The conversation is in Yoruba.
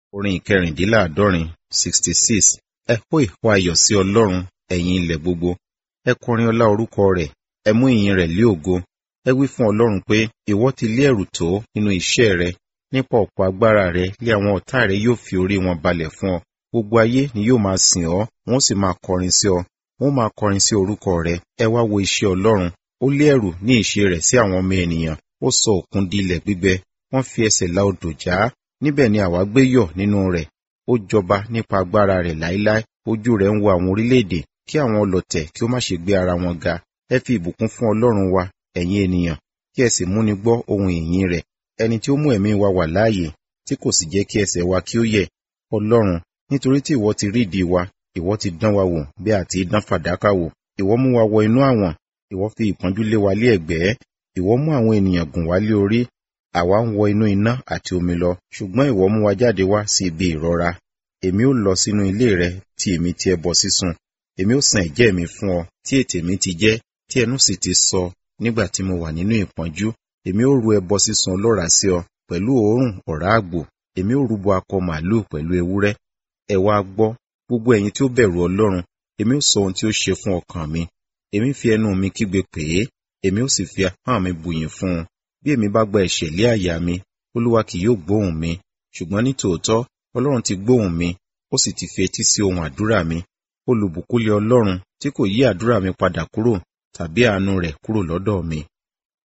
orin ìkẹrìndínláàádọ́rin sixty six ẹ hó ìhó ayọ̀ sí ọlọ́run ẹ̀yin ilẹ̀ gbogbo ẹ kọrin ọlá orúkọ rẹ̀ ẹ mú ìyìn rẹ̀ lé ògo ẹ wí fún ọlọ́run pé ìwọ ti lé ẹ̀rù tó nínú iṣẹ́ rẹ nípa ọ̀pọ̀ agbára rẹ lé àwọn ọ̀tá rẹ yóò fi orí wọn balẹ̀ fún ọ gbogbo ayé ni yóò máa sìn ọ́ wọ́n sì máa kọrin sí ọ wọ́n máa kọrin sí orúkọ rẹ ẹ wá wo iṣẹ́ ọlọ́run ó lé ẹ̀rù ní ìṣe rẹ̀ sí àwọn ọmọ ènìyàn ó sọ òkun di ilẹ̀ gbígbẹ wọ́n fi ẹsẹ̀ la odò já níbẹ̀ ni àwa gbé yọ̀ nínú rẹ̀ ó jọba nípa agbára rẹ̀ láíláí ojú rẹ̀ ń wo àwọn orílẹ̀-èdè kí àwọn ọlọ̀tẹ̀ kí ó má ṣe gbé ara wọn ga ẹ fi ìbùkún fún ọlọ́run wa ẹ̀yin ènìyàn kí ẹ sì múni gbọ́ ohun ìyìn rẹ̀ ẹni tí ó mú ẹ̀mí wa wà láàyè tí kò sì jẹ́ kí ẹsẹ̀ wa kí ó yẹ̀ ọlọ́run nítorí tí ìwọ ti rídìí wa ìwọ ti dán wa wò bí àti dán fàdákà wò ìwọ mú wa wọ inú àwọn ìwọ fi ìpọ́njú lé wa lé ẹ̀gbẹ́ ìwọ mú àwọn ènìyàn gùn wá lé orí àwa ń wọ inú iná àti omi lọ ṣùgbọ́n ìwọ mú wa jáde wá sí ibi ìrora èmi ó lọ sínú ilé rẹ tí èmi ti ẹbọ sísun èmi ó san ẹ̀jẹ́ mi fún ọ tí ètè mi ti jẹ́ tí ẹnu sì ti sọ nígbà tí mo wà nínú ìpọ́njú èmi ó ru ẹbọ sísun ọlọ́ràá sí ọ pẹ̀lú òórùn ọ̀rá àgbò èmi ó rúbọ akọ màálù pẹ̀lú ewúrẹ́ ẹ wá gbọ́ gbogbo ẹ̀yin tí ó bẹ̀rù ọlọ́run èmi ó sọ ohun tí ó ṣe fún ọkàn mi èmi fi ẹnu mi kígbe pè é èmi ó sì fi ahọ́n mi bùyìn fún un bí èmi bá gba ẹ̀ṣẹ̀ lé àyà mi olúwa kì yóò gbóhùn mi ṣùgbọ́n ní tòótọ́ ọlọ́run ti gbóhùn mi ó sì ti fi etí sí ohun àdúrà mi olùbùkúlẹ̀ ọlọ́run tí kò yí àdúrà mi padà kúrò tàbí àánú rẹ̀ kúrò lọ́dọ̀ mi